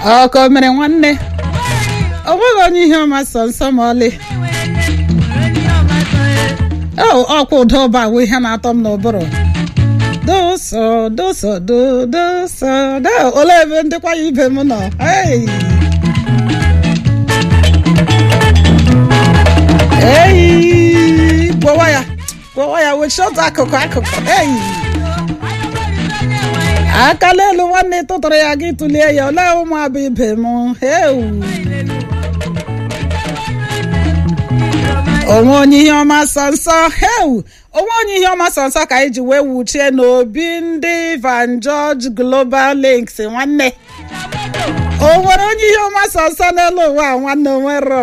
ọkọ mere nwanne o nweghị onye ihe ọma sọ nsọ ma ọlị ọkwa ụda ụba bụ ihe na-atọ m n'ụbụrụ doso doso do doso do olee ebe ndịkwa ya ibe m nọ Hey! eyi gwọwa ya gwọwa ya wechọta akụkụ akụkụ eyi akala elu nwanne tụtụrụ ya gị tụlie ya olee ụmụ abụ ibe m heu onwe onye ihe ọma sọ nsọ heu onwe onye ihe ọma sọ nsọ ka anyị ji wee wuchie n'obi ndị Van George Global Links nwanne o nwere onye ihe ọma sọ nsọ n'elu ụwa a nwanne onwero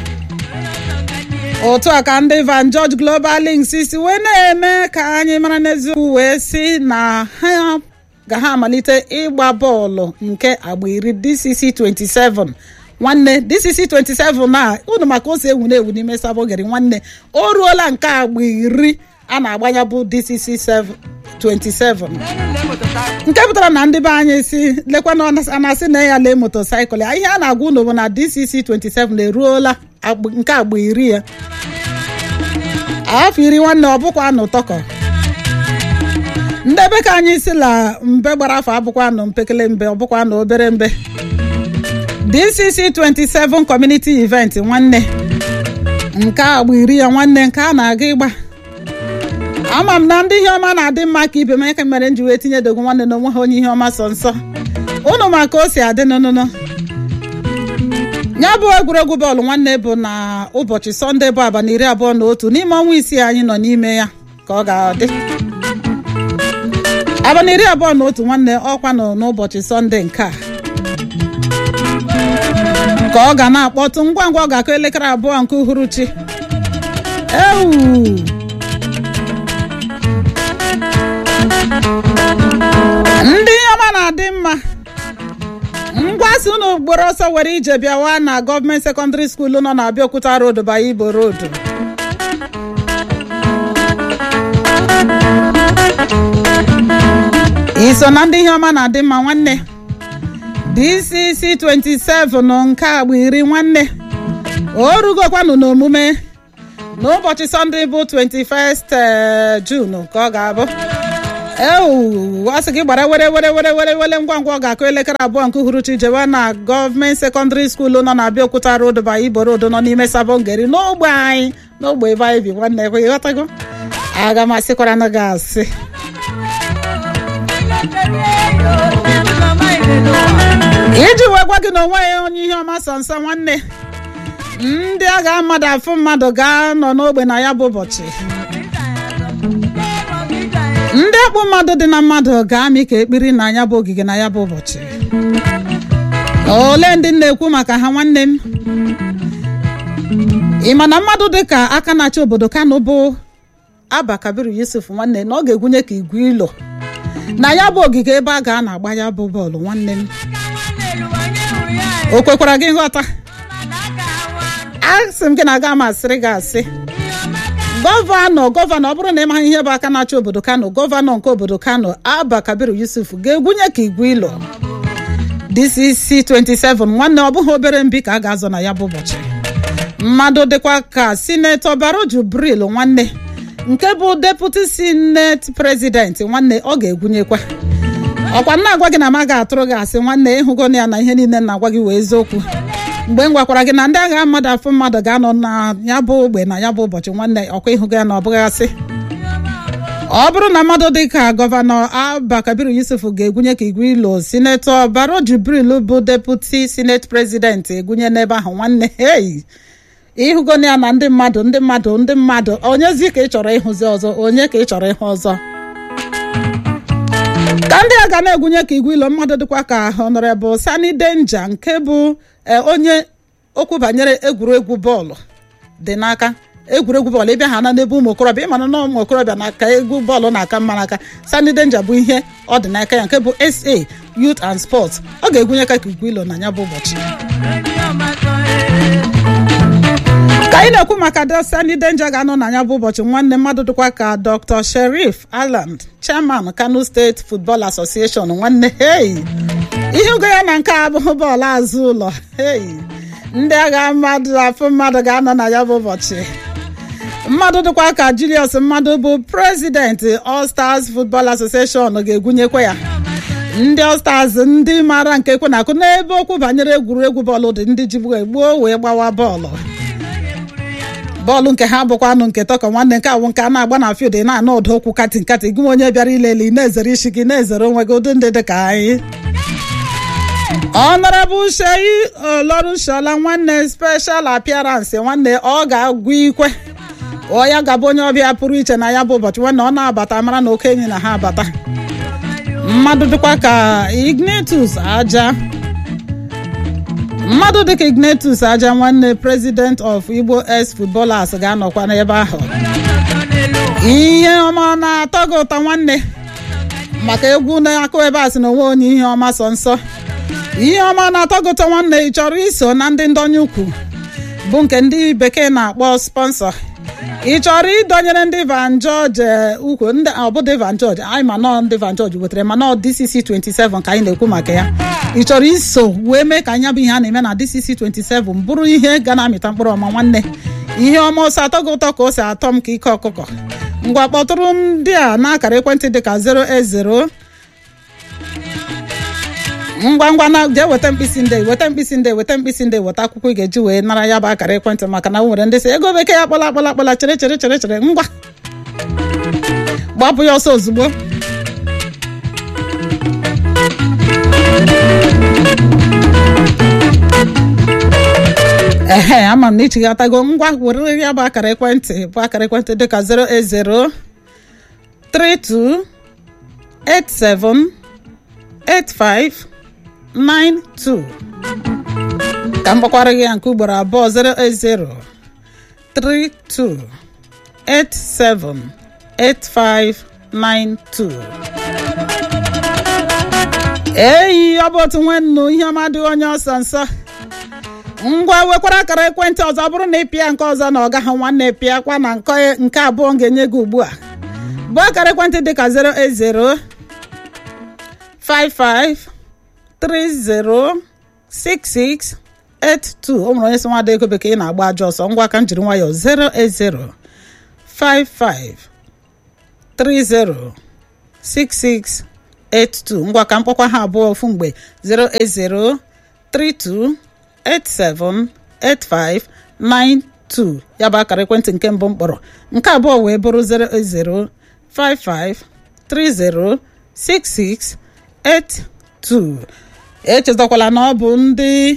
otu a ka ndị Van George Global Links si wee na-eme ka anyị mara n'eziokwu wee si na ha ga ha amalite ịgba bọọlụ nke agba iri DCC 27 nwanne DCC 27 a unu maka ose ewu na-ewu n'ime sabogeri nwanne o ruola nke agba iri a na-agbanya bụ DCC 27 nke pụtara na ndị be anyị si lekwa na a na-asị na ya lee motosaịkụl ya ihe a na-agwa unu bụ na DCC 27 eruola nke agba iri ya afọ iri nwanne ọ bụkwa anụ tọkọ ndebe ka anyị si la mbe gbara afọ abụkwa anụ mpekele mbe ọ bụkwa anụ obere mbe DCC 27 community event nwanne nke agba iri ya nwanne nke a na-aga ịgba ama m na ndị ihe ọma na-adị mma ka ibe m eke mere m ji wee tinye dogo nwanne na onwe ha onye ihe ọma sọ nsọ ụnụ maka o si adị n'ụnụnụ ya bụ egwuregwu bọọlụ nwanne bụ na ụbọchị sọnde bụ abalị iri abụọ na otu n'ime ọnwa isii anyị nọ n'ime ya ka ọ ga-adị abalị iri abụọ na otu nwanne ọkwa nọ n'ụbọchị sọnde nke a ka ọ ga na-akpọtụ ngwa ngwa ọ ga-akụ elekere abụọ nke uhuruchi ewu ndị ọma na-adị mma ngwasị unu gboro ọsọ were ije bịawa na gọọmenti sekọndịrị skuulu nọ na Abịaokuta road banye Igbo road iso na ndị ihe ọma na-adị mma nwanne DCC 27 nke agba iri nwanne o rugokwanụ n'omume n'ụbọchị sọnde bụ 21st June ka ọ ga-abụ ewu asị gị gbara were were were were were ngwa ngwa ọ ga-akụ elekere abụọ nke uhuruchi jewe na gọọmenti sekọndịrị skuulu nọ na Abịaokuta road ba Igbo road nọ n'ime Sabongeri n'ogbe anyị n'ogbe ebe anyị bi nwanne ekwe ịghọtago aga m asịkwara na gị asị iji wee gwa gị na onwe ya onye ihe ọma sọ nsọ nwanne ndị agha mmadụ afụ mmadụ ga-anọ n'ogbe na ya bụ ụbọchị ndị akpụ mmadụ dị na mmadụ ga-amị ka ekpiri na ya bụ ogige na ya bụ ụbọchị ole ndị na-ekwu maka ha nwanne m ị ma na mmadụ dị ka aka na-achị obodo Kano bụ Abba Kabiru Yusuf nwanne na ọ ga-egwunye ka igwe ilo na ya bụ ogige ebe a ga na-agba ya bụ bọọlụ nwanne m o kwekwara gị nghọta asị m gị na aga m asịrị gị asị gọvanọ gọvanọ ọ bụrụ na ị maghị ihe bụ aka na-achị obodo Kano gọvanọ nke obodo Kano Abba Kabiru Yusuf ga-egwunye ka igwe ilo DCC 27 nwanne ọ bụghị obere mbi ka a ga-azọ na ya bụ ụbọchị mmadụ dịkwa ka sinetọ Baro Jubril nwanne nke bụ deputi sineti prezidenti nwanne ọ ga-egwunyekwa ọkwa nna agwa gị na m ga atụrụ gị asị nwanne ịhụgo ya na ihe niile na-agwa gị wee eziokwu mgbe m gwakwara gị na ndị agha mmadụ afọ mmadụ ga-anọ na ya bụ ogbe na ya bụ ụbọchị nwanne ọkwa ịhụgo ya na ọ bụghị asị ọ bụrụ na mmadụ dị ka gọvanọ Abba Kabiru Yusuf ga-egwunye ka igwe ilo sinetọ Baro Jibril bụ deputi sineti prezidenti egwunye n'ebe ahụ nwanne hei ịhụgo ya na ndị mmadụ ndị mmadụ ndị mmadụ onyezi ka ị chọrọ ịhụzi ọzọ onye ka ị chọrọ ịhụ ọzọ ka ndị a ga na-egwunye ka igwe ilo mmadụ dịkwa ka Honorable Sani Denja nke bụ onye okwu banyere egwuregwu bọọlụ dị n'aka egwuregwu bọọlụ ịbịa ha na n'ebe ụmụ okorobịa ịmana na ụmụ okorobịa na-aka egwu bọọlụ na-aka mma n'aka Sani Denja bụ ihe ọ dị n'aka ya nke bụ SA Youth and Sports ọ ga-egwunye ka igwe ilo na ya bụ ụbọchị ka anyị na-ekwu maka Sani Denja ga-anọ na ya bụ ụbọchị nwanne mmadụ dịkwa ka Dr. Sherif Aland chairman Kano State Football Association nwanne hey ihe ugo ya na nke a abụghị bọọlụ azụ ụlọ Hey, ndị agha mmadụ afụ mmadụ ga-anọ na ya bụ ụbọchị mmadụ dịkwa ka Julius mmadụ bụ prezidenti All Stars Football Association ga-egwunyekwa ya ndị All Stars ndị maara nke ekwe na-akụ n'ebe okwu banyere egwuregwu bọọlụ dị ndị ji gbuo wee gbawa bọọlụ bọọlụ nke ha bụkwa anụ nke tọkọ nwanne nke awụ nke a na-agba na field na-anụ ụda okwu kati nkati gị onye bịara ilele na-ezere isi gị na-ezere onwe gị ụdị ndị dị ka anyị Honorable Sheyi Olorunshola nwanne special appearance nwanne ọ ga-agwụ ikwe ọ ya gaba onye ọbịa pụrụ iche na ya bụ ụbọchị nwanne ọ na-abata mara na oke enyi na ha abata mmadụ dịkwa ka Ignatius Aja mmadụ dịka Ignatius Aja nwanne president of Igbo ex footballers ga-anọkwa n'ebe ahụ ihe ọma na-atọ gị ụtọ nwanne maka egwu na-akụ ebe a sị na onwe onye ihe ọma sọ nsọ ihe ọma na-atọ gị ụtọ nwanne ị chọrọ iso na ndị ndonye ukwu bụ nke ndị bekee na-akpọ sponsọ ị chọrọ ịdọnyere ndị Van George ukwu ndị ọbụdị Van George anyị ma nọ ndị Van George wetara ma nọ DCC 27 ka anyị na-ekwu maka ya ị chọrọ iso wee mee ka anya bụ ihe a na-eme na DCC 27 bụrụ ihe ga na-amịta mkpụrụ ọma nwanne ihe ọma ose atọ gị ụtọ ka ose atọ m ka ike ọkụkọ ngwa kpọtụrụ ndị a n'akara ekwentị dịka 080 ngwa ngwa na jee weta mkpịsị nde weta mkpịsị nde weta mkpịsị nde weta akwụkwọ ị ga-eji wee nara ya bụ akara ekwentị maka na o nwere ndị sị ego bekee ya kpọla akpọla akpọla chere chere chere chere ngwa gbapụ ya ọsọ ozugbo ehe ama m na ichighatago ngwa were ya bụ akara ekwentị bụ akara ekwentị dịka 080 32 87 85 92 ka m gbakwara gị ya nke ugboro abụọ 080 32 87 85 92 eyi ọ bụ otu nwannu ihe ọma dị onye ọsọ nsọ ngwa wekwara akara ekwentị ọzọ bụrụ na ị pịa nke ọzọ na ọ gaghị nwanne pịakwa na nke abụọ m ga-enye gị ugbu a bụ akara ekwentị dịka 080 55 30 66 82 o nwere onye sị nwada ego bekee na-agba ajọ ọsọ ngwa ka m jiri nwayọọ 080 55 30 66 82 ngwa ka mkpọkwa ha abụọ ofu mgbe 080 32 87 85 92 ya bụ akara ekwentị nke mbụ mkpọrọ nke abụọ wee bụrụ 080 55 30 66 82 echetakwala na ọ bụ ndị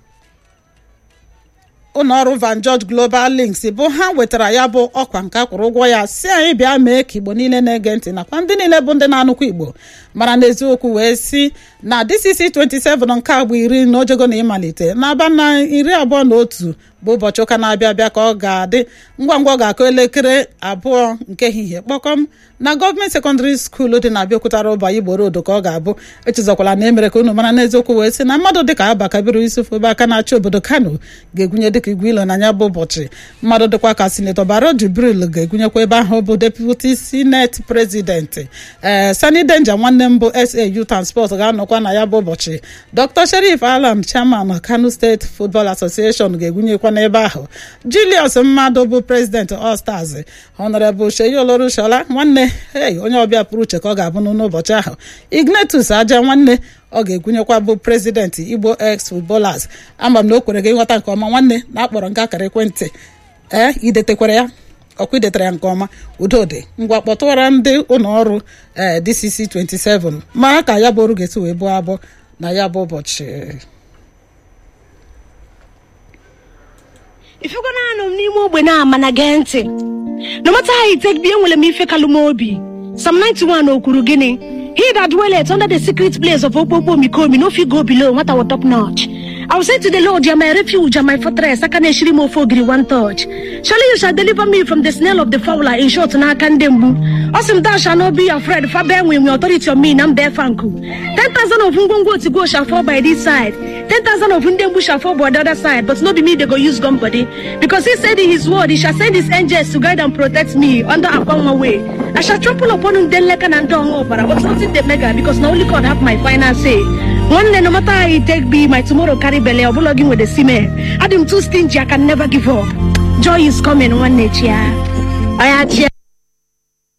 ụlọọrụ Van George Global Links bụ ha wetara ya bụ ọkwa nke akwụrụ ụgwọ ya si anyị bịa mee ka Igbo niile na-ege ntị nakwa ndị niile bụ ndị na-anụkwa Igbo mara n'eziokwu wee si na DCC 27 nke agba iri na ojego na ịmalite n'aba na iri abụọ na otu bụ ụbọchị ụka na-abịa abịa ka ọ ga-adị ngwa ngwa ọ ga-akụ elekere abụọ nke ehihie kpọkọm na gọọmenti sekọndịrị skuulu dị na Abịaokuta Roba Igbo Road ka ọ ga-abụ echezakwala na emere ka unu mara n'eziokwu wee sị na mmadụ dịka Abba Kabiru Yusuf ebe aka na-achị obodo Kano ga-egwunye dịka igwe ilo na ya bụ ụbọchị mmadụ dịkwa ka sinetọ Baro Jibril ga-egwunyekwa ebe ahụ bụ deputi sineti prezidenti ee Sani Denja nwanne m bụ SAU transport ga-anọkwa na ya bụ ụbọchị Dr. Sherif Alam chairman Kano State Football Association ga-egwunyekwa n'ebe ahụ Julius mmadụ bụ prezidenti All Stars Honorable Sheyi Olorunshola nwanne ei onye ọbịa pụrụ uche ka ọ ga-abụ n'ụbọchị ahụ Ignatius Aja nwanne ọ ga-egwunyekwa bụ prezidenti Igbo ex footballers ama m na o kwere gị ịghọta nke ọma nwanne na akpọrọ nke akara ekwentị ee idetekwara ya ọkwa idetara ya nke ọma udodị ngwa kpọtụwara ndị ụlọ ọrụ ee DCC 27 mara ka ya bụ ọrụ ga-esi wee bụọ abụọ na ya bụ ụbọchị ifego na anọ m n'ime ogbe na-ama na gee ntị no matter how it take be enwere m ife kalụ m obi Psalm 91 o kwuru gịnị he that dwelleth under the secret place of okpokpo omikomi no fit go below nwata wa top notch I will say to the Lord, You are my refuge and my fortress. I can shiri mo fogiri one touch. Surely you shall deliver me from the snare of the fowler. In short, na kandembu. Awesome, thou shall not be afraid. For bear with me, authority on me, nam bear fanku. Ten thousand of ungongo to go shall fall by this side. Ten thousand of undembu shall fall by the other side. But not be me, they go use gun body. Because he said in his word, he shall send his angels to guide and protect me under upon my way. I shall trample upon him, then like an and down over. But nothing the mega, because now only God have my final say. nwanne no matter how it take be my tomorrow carry belle ọbụla gị nwere sime adị m too stingy I can never give up joy is coming nwanne chia oya chia